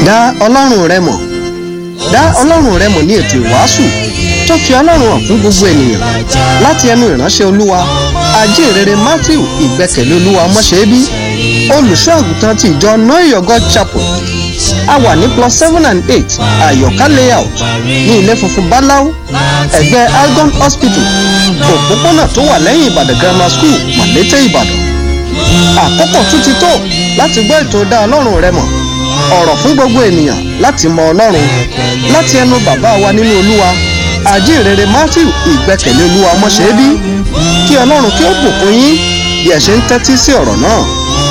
dá ọlọ́run rẹ mọ̀ dá ọlọ́run rẹ mọ̀ ní ètò ìwàásù tó fi ọlọ́run hàn fún gbogbo ènìyàn láti ẹnu ìránṣẹ́ olúwa ajínrere matthew ìgbẹ́kẹ̀lé olúwa mọ́ṣẹ́bí olùṣọ́ àgùntàn ti ìjọ know God chapel a wà ní plus seven and eight àyọ̀ká layout ní ilé funfun báláú ẹ̀gbẹ́ algon hospital òpópónà tó wà lẹ́yìn ìbàdàn grammar school mọ̀lété ìbàdàn àkókò tún ti tó láti gbọ́ ètò dá ọlọ́run rẹ mọ̀ ọ̀rọ̀ fún gbogbo ènìyàn láti mọ ọlọ́run láti ẹnu bàbá wa nínú olúwa àjíǹrere matthew ìgbẹ́kẹ̀lé olúwa mọ́ṣẹ́bí kí ọlọ́run kí ó bùkún yín bí ẹ ṣe ń tẹ́tí sí ọ̀rọ̀ náà.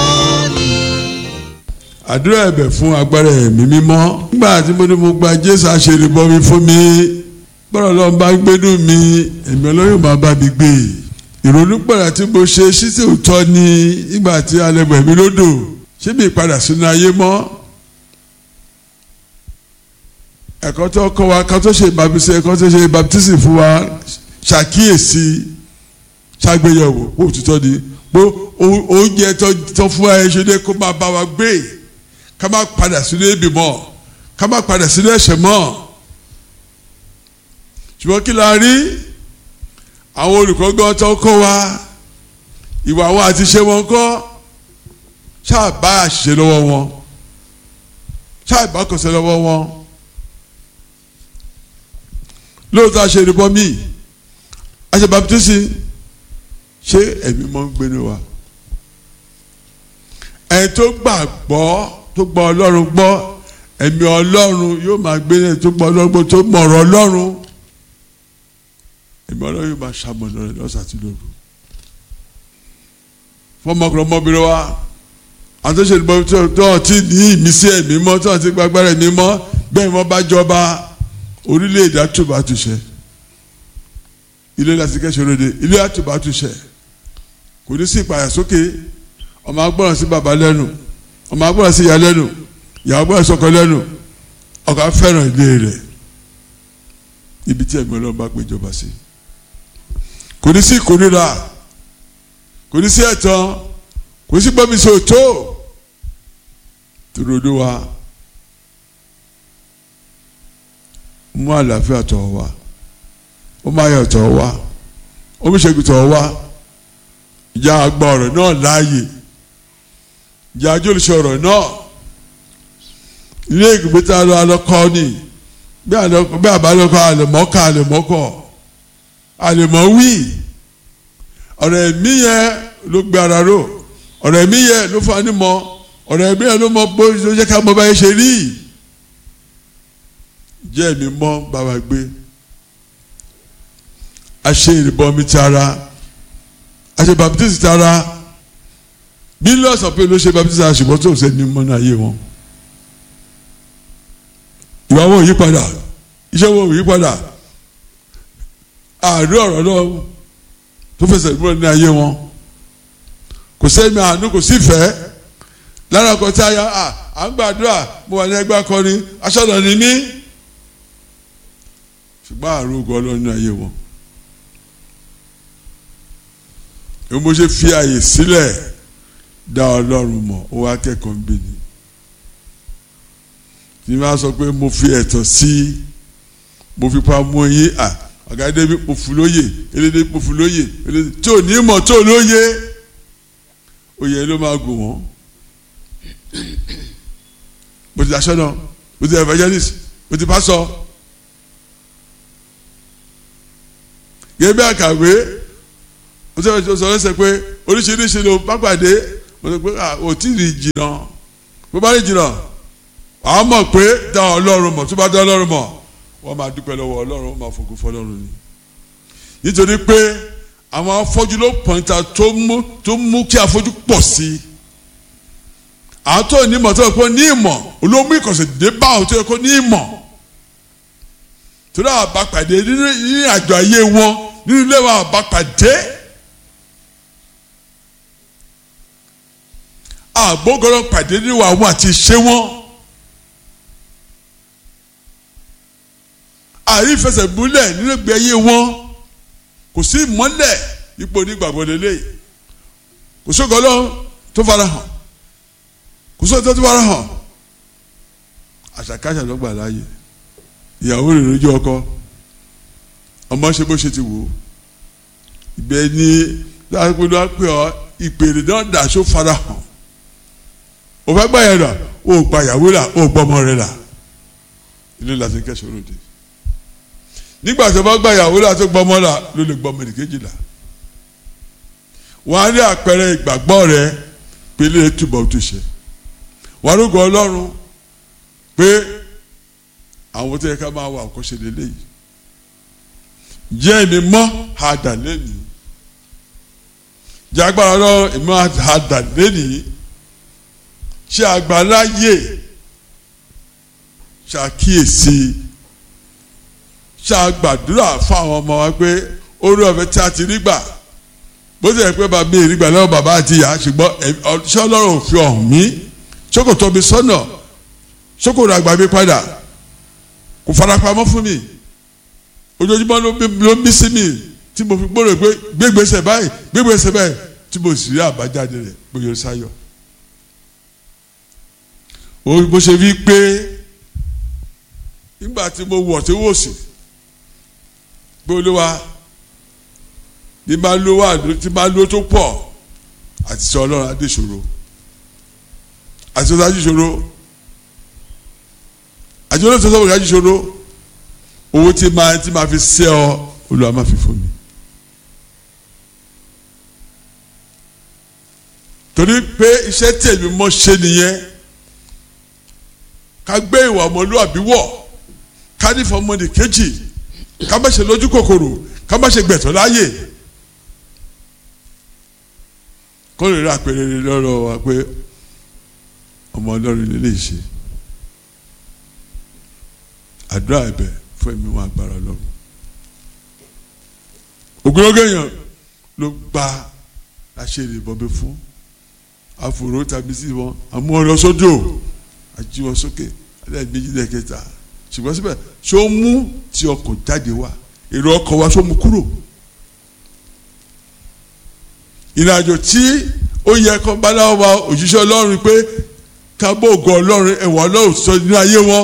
àdúrà ẹ̀bẹ̀ fún agbára ẹ̀mí mímọ́ nígbà tí mo ní mo gba jésù àṣerébọmi fún mi bọ́rọ̀ lọ́n bá gbénú mi ẹ̀mí ọlọ́run máa bá mi gbé ìrònú pẹ̀lú tí mo ṣe ṣíṣe òótọ́ ni nígbà tí alẹ́gbẹ̀ mi lódò ṣé mi padà sínú ayé mọ́ ẹ̀kọ́ tó kọ́ wa ká tó ṣe baptisi ẹ̀kọ́ tó ṣe baptisi fún wa ṣàkíyèsí ṣàgbéyẹ̀wò pé òtítọ́ ni pé oúnjẹ tó fún wa ẹ̀ ṣe dé kó máa bá wa gbé ká má padà sínú ebi mọ́ ká má padà sínú ẹ̀ṣẹ̀ mọ́ ṣùgbọ́n kí la rí àwọn olùkọ́ gan tó kọ́ wa ìwà wọn àti ṣe wọn kọ́ ṣáà bá àṣìṣe lọ́wọ́ wọn ṣáà bá kọsẹ̀ lọ́wọ́ wọn lóòótọ́ àṣẹ ìrìbọ míì àṣẹ baptisi ṣé ẹ̀mí mọ́ ń gbénu wa ẹ̀ tó gbàgbọ́ tó gbọ́ ọlọ́run gbọ́ ẹ̀mí ọlọ́run yóò máa gbé ẹ̀ tó gbọ́ ọlọ́run gbọ́ tó mọ̀rọ̀ ọlọ́run ẹ̀mí ọlọ́run yóò máa ṣàmọ̀nà rẹ̀ lọ́sàn àti lóru fọmọkùnrin ọmọbìnrin wa àtúnṣe ìbọn tó ti ní ìmísí ẹ̀mí mọ́ tó ti gbàgbára ẹ̀mí mọ́ bẹ́ẹ̀ wọ́n bá jọba orílẹ̀-èdè àtúbà àtúnṣe ilé láti kẹ́sọ̀ lóde ilé àtúbà àtúnṣe kò ní sí ìpàyà sókè ọmọ agbọ́ràn sí bàbá lẹ́nu ọmọ agbọ́ràn sí ìyá lẹ́nu ìyàwó agbọ́ràn sọ́kọ lẹ́nu ọkọ fẹ́ràn ilé rẹ̀ ibi tí ẹ̀gbọ́n lọ́n bá péjọba sí kò ní sí ìkórira kò ní sí ẹ̀tàn kò ní sí gbọ́mi sòtó tòròdó wa mú àlàáfíà tọ̀ wá ó má yọ̀ tọ̀ wá ó mú ṣẹ́gun tọ̀ wá ìjà àgbà ọ̀rọ̀ náà láàyè ìjà àjọlùsọ ọ̀rọ̀ náà ilé ìgbé tá a lọ alọ́kọ́ ni bí àbálọ́kọ́ àlèmọ́kọ́ àlèmọ́kọ́ àlèmọ́wí ọ̀rọ̀ ẹ̀mí yẹn ló gbé ara ró ọ̀rọ̀ ẹ̀mí yẹn ló fún anímọ̀ ọ̀rọ̀ ẹ̀mí yẹn ló mọ bó ló jẹ́ ká mọ báyìí ṣe rí jẹ́ ẹ̀mí mọ́ bàbá gbé a ṣe ìrìbọmi ti ara a ṣe baptisi ti ara mílíọ̀nù ọ̀pẹ ló ṣe baptisi ara ṣùgbọ́n tó ń sẹ́ni mọ́ náà yé wọn ìwà wọn ò yí padà iṣẹ́ wọn ò yí padà àárí ọ̀rọ̀ náà tó fẹsẹ̀ múlẹ̀ ní ayé wọn kò sẹ́mi àánú kò sí ìfẹ́ lára kan tí a yà á à ń gbàdúrà mo wà ní ẹgbẹ́ akọni aṣọ́nà ni mí ṣùgbọ́n àrùn ogun ọlọ́run ní ayé wọn èmi mo ṣe fi àyè sílẹ̀ dá ọlọ́run mọ̀ ó wá kẹ́kọ̀ọ́ ń bí ni tí wọ́n á sọ pé mo fi ẹ̀tọ́ sí mo fi pa mú yín à ọ̀gáde mi mo fún lóye elédè mo fún lóye elédè tí ò ní mọ̀ tó lóye oyè ló máa gùn wọ́n mo ti aṣọ́nà mo ti evangelist mo ti pásọ gẹ́gẹ́ bí àkàwé mo ti sọ lẹ́sẹ̀ pé oríṣiríṣi ló bá pàdé mo ti pé ò tí ì rí jìnnà bó bá rí jìnnà àwọn mọ̀ pé dá ọlọ́run mọ̀ tó bá dá ọlọ́run mọ̀ wọ́n máa dúpẹ́ lọ́wọ́ ọlọ́run wọ́n máa fògo fọlọ́run ni nítorí pé àwọn afọ́jú ló pọ̀nta tó mú tó mú kí afọ́jú pọ̀ sí i àwọn tó ní ìmọ̀ tó yẹ kó ní ìmọ̀ olómú ìkọ̀sẹ̀ dé bá àwọn tó yẹ kó ní ìmọ̀ torí àwọn àbápàdé nínú àjọ ayé wọn nínú ilé wọn àbápàdé àgbógọ́rọ̀ pàdé nínú àwọn àti ìṣe wọn. àrífẹsẹ̀múlẹ̀ nínú ìgbé ayé wọn kò sí ìmọ́lẹ̀ ipò onígbàgbọ́ lélẹ̀ kò sóògùn ọlọ́run tó fara hàn kò sóògùn tó fara hàn àṣàkáṣà ló gbà láàyè ìyàwó rẹ̀ lójú ọkọ ọmọ ṣe bó ṣe ti wò ó ibẹ̀ ni láàpẹ̀lú àpẹ̀ ọ ìpèrè náà dàṣó fara hàn o fẹ́ gbà yẹn là o gba ìyàwó là o gbọ́ ọmọ rẹ̀ là ilé la ti ń kẹ́sọ̀ lóde nígbà tó bá gba ìyàwó là tó gbọ́ ọmọ là ló lè gbọ́ ọmọ nìkejì là wọ́n á rí àpẹẹrẹ ìgbàgbọ́ rẹ pé ilé túbọ̀ tó ṣe wọ́n á rúgọ ọlọ́run pé àwọn tó yẹ ká máa wà kó ṣe lélẹ́yìí jẹ́ èmi mọ́ àdà lẹ́nìí jẹ́ agbára lọ èmi àdà lẹ́nìí ṣe àgbáláyè ṣàkíyèsí ṣàgbàdúrà fún àwọn ọmọ wa pé orí ọ̀fẹ́ tí a ti rí gbà bó ti yẹ pé bàbá mi rí gbà lọ́wọ́ bàbá àti ìyá ṣùgbọ́n ṣé ọlọ́run ò fi ọ̀hún mi ṣókòtò mi sọ́nà ṣókòtò àgbà mi padà kò farapamọ́ fún mi ojoojúmọ́ ló ń bí sí mi tí mo fi gbọ́dọ̀ pé gbégbèsè báyìí gbégbèsè báyìí tí mo sì rí àbájáde rẹ̀ gbòòrò sáyọ̀. bó ṣe wí pé nígbà tí mo wọ̀ tí wò sí pé olúwa ní máa lo wà tí máa lo tó pọ̀ àti sọ ọlọ́run adé ṣòro àti sọ dájú ṣòro àti olóòtú sọ dájú ṣòro owó tí máa tí máa fi ṣe ọ olúwa máa fi fún mi. torí pé iṣẹ́ tèmi mọ́ ṣe nìyẹn ká gbé ìwà ọmọlúwàbí wọ̀ ká ní fọmọdé kejì ká má ṣe lójú kòkòrò ká má ṣe gbẹ̀tọ̀ láàyè kó lè rí àpẹẹrẹ lọ́rọ̀ wa pé ọmọ ọlọ́run lè lè ṣe àdúrà ẹ̀bẹ̀ fún ẹ̀mí wọn agbára lọ́rùn ògùnlógé èèyàn ló gba àṣírí ìbọ̀bẹ fún àfòrò tàbí sí wọn àmú ọ lọ sódò àjí wọn sókè ẹlẹ́ẹ̀mejì lẹ́ẹ̀kẹta ṣùgbọ́n síbẹ̀ ṣé ó mú tí ọkọ̀ jáde wá èrò ọkọ̀ wa ṣó mú kúrò ìrìnàjò tí ó yẹ kó báláwo wa òjíṣẹ́ ọlọ́run pé kábọ̀ ògo ọlọ́run ẹ̀wọ̀n ọlọ́run sọ ní ayé wọn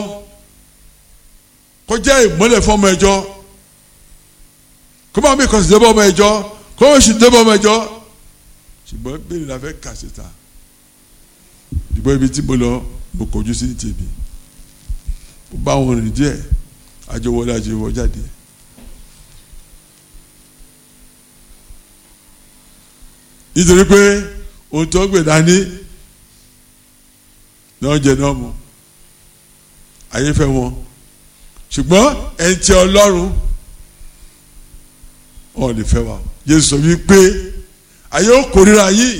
kọjá ìmọ́lẹ̀ fọmọ ẹjọ́ kó máa mi kàn sí débọ̀ ọmọ ẹjọ́ kó máa sì débọ̀ ọmọ ẹjọ́ ṣùgbọ́n bẹ́ẹ̀ ni la fẹ́ kà síta ìbọn ibi tí mo lọ mo kọjú sí tèmi mo bá wọn rìn díẹ̀ àjọ wọlé àjọ wọ jáde nítorí pé ohun tó gbè dání náà jẹ náà mu ayé fẹ́ wọn ṣùgbọ́n ẹni tí ọlọ́run ọ̀ lè fẹ́ wa Jésù sọ wípé ayé ó kórìíra yìí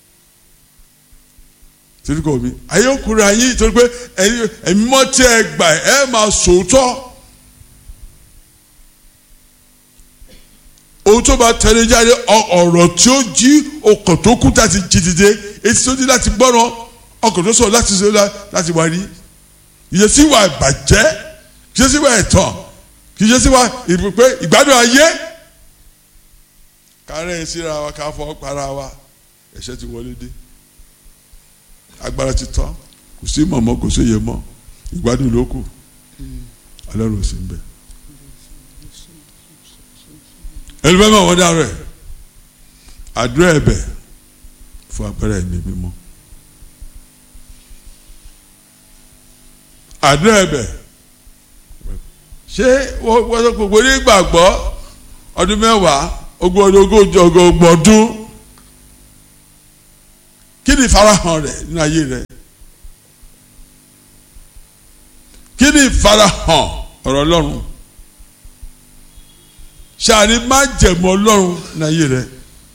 torí kò mi ayé ó kórìíra yìí torí pé ẹ̀mí mọ́ tí ẹ gbà ẹ máa sòótọ́ ohun tó bá tẹ̀lé jáde ọ̀rọ̀ tí ó jí ọkàn tó kú láti jí dìde etí tó dí láti gbọ́ràn ọkàn tó sọ láti sọ láti wá rí ìyẹsí wa ìbàjẹ́ kì í ṣe sí wa ẹ̀tàn kì í ṣe sí wa ìpè ìgbádùn ayé kárẹ́ síra wa ká fọ́ para wa ẹ̀ṣẹ̀ ti wọlé dé agbára ti tán kò sí mọ̀mọ́ kò sí yẹ mọ́ ìgbádùn ló kù ọlọ́run ò sí ń bẹ̀. ẹlẹ́fẹ́ mọ̀ wọ́n dárò ẹ̀ àdúrà ẹ̀bẹ̀ fún agbára ẹ̀mí mímọ́ àdúrà ẹ̀bẹ̀ ṣé wọ́n sọ gbogbo ní gbàgbọ́ ọdún mẹ́wàá ogún ọdún ogójì ọgbọ̀n ọdún kí ni ìfarahàn rẹ̀ nínú ayé rẹ̀ kí ni ìfarahàn ọ̀rọ̀ ọlọ́run ṣàní má jẹ̀mọ́ ọlọ́run nínú ayé rẹ̀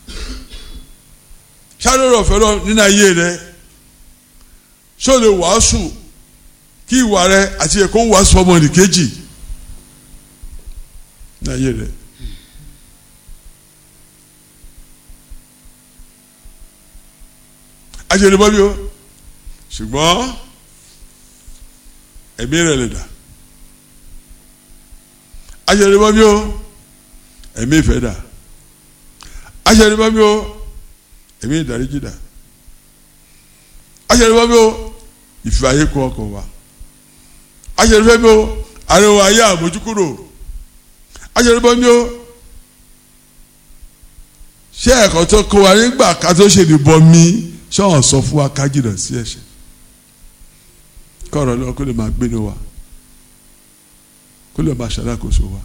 ṣàní ọ̀rọ̀ ọ̀fẹ́ ọlọ́run nínú ayé rẹ̀ ṣó lè wàásù kí ìwà rẹ̀ àti ẹ̀kọ́ wàásù ọmọ nìkejì nínú ayé rẹ̀. ajẹ́rẹ́ bọ́ bí o ṣùgbọ́n ẹ̀mí rẹ̀ lè dà ajẹ́rẹ́ bọ́ bí o ẹ̀mí ìfẹ́ dà ajẹ́rẹ́ bọ́ bí o ẹ̀mí ìdáríjì dà ajẹ́rẹ́ bọ́ bí o ìfẹ́ ayé kọ́ ọkọ̀ wa aṣèrèfẹ́ mi o ariwo ayé àmójúkúrò aṣèrèfẹ́ mi o ṣé ẹ̀kọ́ tó kó wa nígbà ká tó ṣe ìbọn mi ṣọ́ọ̀n sọ fún wa ká jìnnà sí ẹ̀ṣẹ̀ kọ́ọ̀rọ̀ náà kó lè máa gbénu wa kó lè máa ṣàdákóso wa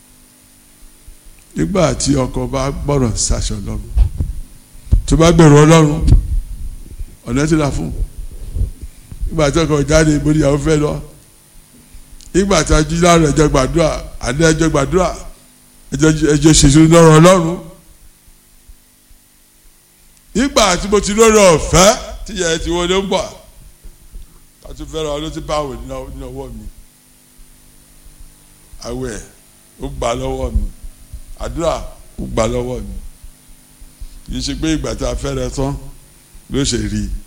nígbà tí ọkọ bá gbọ́rọ̀ sáṣọ lọ́rùn tó bá gbẹ̀rù ọlọ́run ọ̀nà tí la fún nígbà tí ọkọ jáde ìbòdì àwọn fẹ́ lọ nígbà tí a jí láàrin ẹjọ́ gbàdúrà àdé ẹjọ́ gbàdúrà ẹjọ́ ṣèṣe lọ́rọ̀ ọlọ́run nígbà tí mo ti lórí ọ̀fẹ́ tí yẹ ti wọlé ń bọ̀ ká tún fẹ́ràn ọ ló ti báwò ní ọwọ́ mi àwẹ̀ ó gbà lọ́wọ́ mi àdúrà ó gbà lọ́wọ́ mi kì í ṣe pé ìgbà tí a fẹ́rẹ̀ tán ló ṣe rí i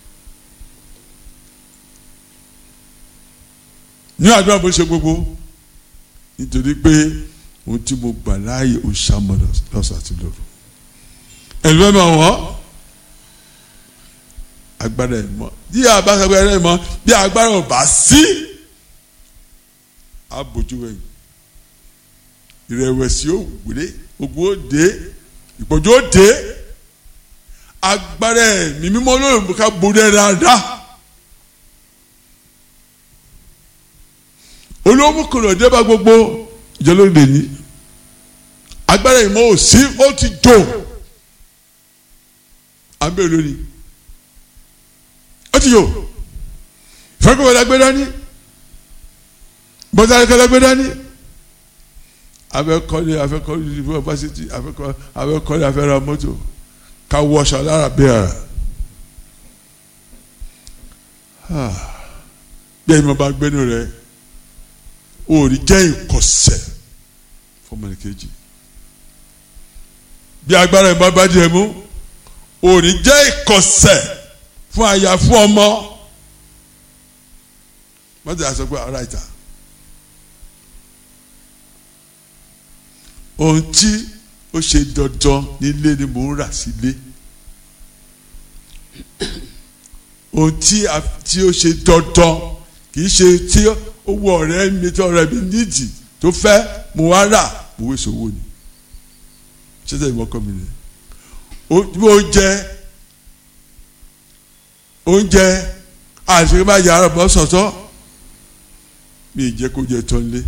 ní àdúrà bó ṣe gbogbo nítorí pé ohun tí mo gbà láàyè ó ṣàmọ̀ lọ́sàn àti lóru ẹ̀lú ẹ̀ máa wọ́n agbára ẹ̀ mọ́ bí agbára ẹ̀ mọ́ bí agbára ò bá sí á bójú ẹ̀yìn ìrẹ̀wẹ̀sì ó gbélé ogun ó dé ìpọ́jú ó dé agbára ẹ̀mí mímọ́ lóyún ká borí ẹ̀ dáadáa. olówó kọlọ̀ dé bá gbogbo ìjọlóde ní agbára ìmọ̀ òsì ó ti jò abẹ́ olórí ó ti jò ìfẹ́kọ̀ọ́ gbé dání bọ́tà gbé dání afẹ́kọ́lé afẹ́kọ́lé yunifásitì afẹ́kọ́lé afẹ́ra mọ́tò ká wọṣọ lára bẹ́ẹ̀ bí ẹ̀yin bá gbénu rẹ̀ òòrì jẹ́ ìkọ̀sẹ̀ fọmọnìkejì bí agbára ìmọ̀ bá jẹ mú òòrì jẹ́ ìkọ̀sẹ̀ fún aya fún ọmọ mọ́tò yà sọ pé ara ìta ohun tí ó ṣe dandan nílé ni mò ń rà sílé ohun tí ó ṣe dandan kì í ṣe tí owó ọ̀rẹ́ mi tí ọ̀rẹ́ mi nídìí tó fẹ́ mo wá rà mo wé sowó ni ṣẹ́sẹ̀ ìwọ kọ́ mi ni oúnjẹ oúnjẹ àṣírí máa yàrá bọ́ sọ̀tọ̀ mi ì jẹ́ kó jẹ tán lé.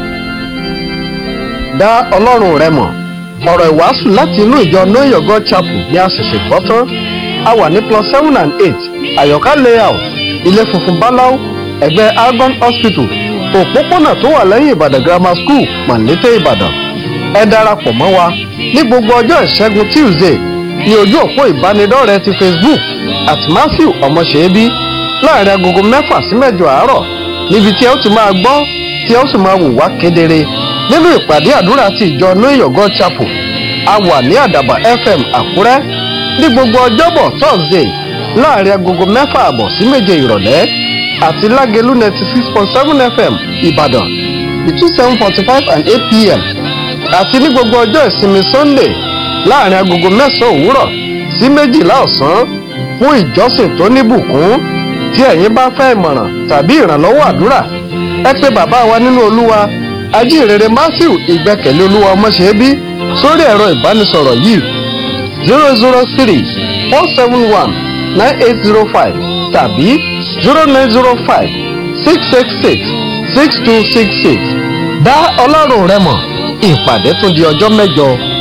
dá ọlọ́run rẹ mọ̀ ọ̀rọ̀ ìwàásù láti inú ìjọ know your god chapel ní àṣẹ̀ṣẹ̀ gbọ́ tán a wà ní plus seven and eight àyọ̀ká layout ilé funfun báláú ẹgbẹ́ argon hospital òpópónà tó wà lẹ́yìn ìbàdàn grammar school mọ̀lété ìbàdàn ẹ darapọ̀ mọ́ wa ní gbogbo ọjọ́ ìṣẹ́gun tuesday ní ojú òpó ìbánidọ́rẹ̀ẹ́ ti facebook at matthew ọmọṣẹ́bí láàrin agogo mẹ́fà sí mẹ́jọ àárọ̀ níbi tí ẹ ó ti máa gbọ́ tí ẹ ó sì máa wò wá kedere nínú ìpàdé àdúrà ti ìjọ know your god chapel a wà ní àdàbà fm àkúrẹ́ ní gbogbo ọjọ́bọ̀ thursday láàrin agogo mẹ́fà àbọ̀ sí méje ìrọ̀lẹ́ àti lágẹ̀lú ninety six point seven fm ìbàdàn between seven forty five and eight pm àti ní gbogbo ọjọ́ ìsinmi sunday láàrin agogo mẹ́sàn-án òwúrọ̀ sí méjìlá ọ̀sán fún ìjọsìn tó níbùkún tí ẹ̀yin bá fẹ́ ìmọ̀ràn tàbí ìrànlọ́wọ́ àdúrà ẹ pé bàbá wa nínú olúwa ajínrere matthew ìgbẹ́kẹ̀lé olúwa ọmọṣẹ́bí sórí ẹ̀rọ ìbánisọ̀rọ̀ yìí zero zero three four seven one nine eight zero five tàbí zero nine zero five six six six six two six six dá ọlọ́run rẹ mọ̀ ìpàdé tún di ọjọ́ mẹ́jọ